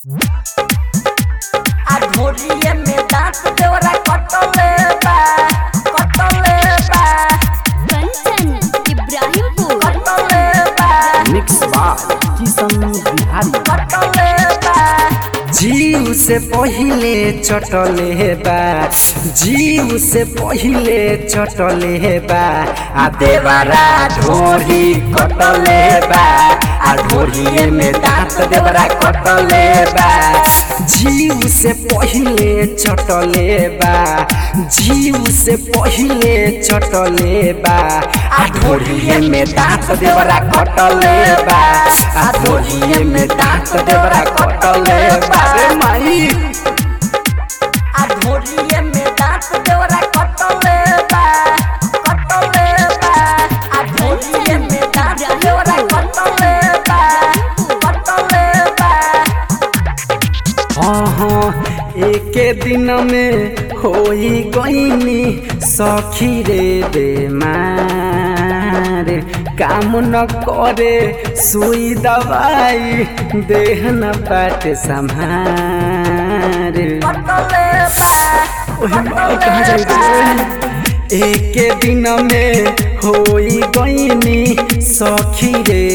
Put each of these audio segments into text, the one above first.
आ ढोरिए में दांत देवरा कटले बा कटले बा कंचन इब्राहिमपुर कटले बा मिक्स बाय किशन बिहारी कटले बा जीव से पहिले चटले बा जीव से पहिले चटले बा आ देवरा ढोरी कटले बा आ ढोरिए में दांत देवरा कटले बा जीव से पहिले चटले बा जीव से पहिले चटले बा आ ढोरिए में दांत देवरा कटले बा आ ढोरिए में दांत देवरा कटले बा रे माई आ ढोरिए में दांत देवरा कटले बा कटले बा आ ढोरिए में दांत देवरा कटले बा कटले बा हाँ हाँ एके दिन में होई गईनी सखी रे बेमार काम न करे सुई दवाई देह न पाटे संभार कटले बा ओहे माई कहाँ जाई रे एके दिन में होई गईनी सखी रे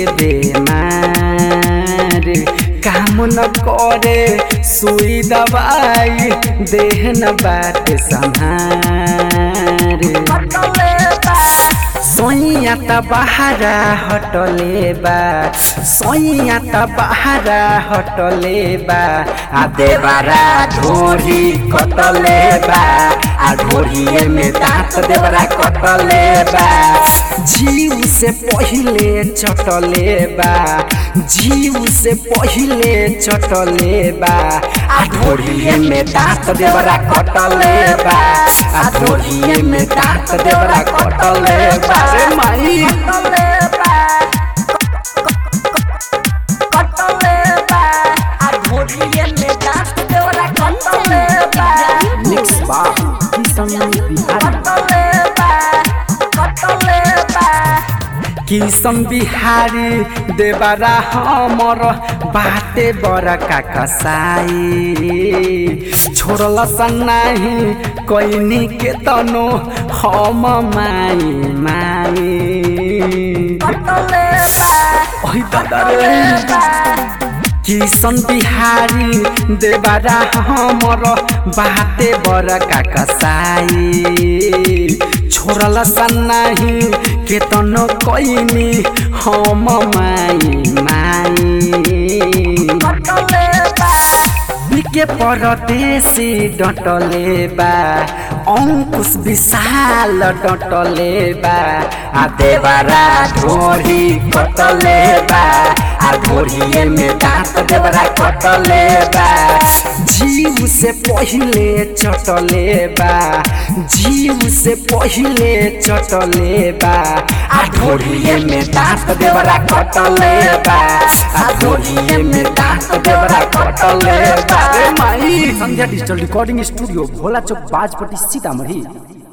बेमार काम न करे सुई दवाई देह न बाटे संभार कटले बा सोइया त बहारा हटले बा सोइया त बहारा हटले बा आ देवरा ढोरी कटले बा आ ढोरिए में दांत देवरा कटले बा जीव से पहिले चटले बा जीव से पहिले चटले बा आ ढोरिए में दांत देवरा कटले बा आ ढोरिए में दांत देवरा कटले बा रे माई कटले बा कटले बा आ ढोरिए में दांत देवरा कटले बा मिक्स बा किशन बिहारी कटले बा कटले बा किशन बिहारी देवरा हमर बाटे बड़का कसाई छोड़ल सन्नाही कैनी के तनो हम माई माई कटले बा ओइ दादा रे किशन बिहारी देवरा हमर बाटे बड़का कसाई छोड़ल सन्नाही केतनो कैनी हम माई माई कटले बा बिके परदेशी डटले बा अंकुश विशाल डटले बा आ देवरा ढोरी कटले बा आ ढोरिए में दांत देवरा कटले बा जीव से पहिले चटले बा जीव से पहिले चटले बा आ ढोरिए में दांत देवरा कटले बा आ ढोरिए में दांत देवरा कटले बा रे माई Sandhya digital recording studio Bhola Chowk Bajpatti Sitamarhi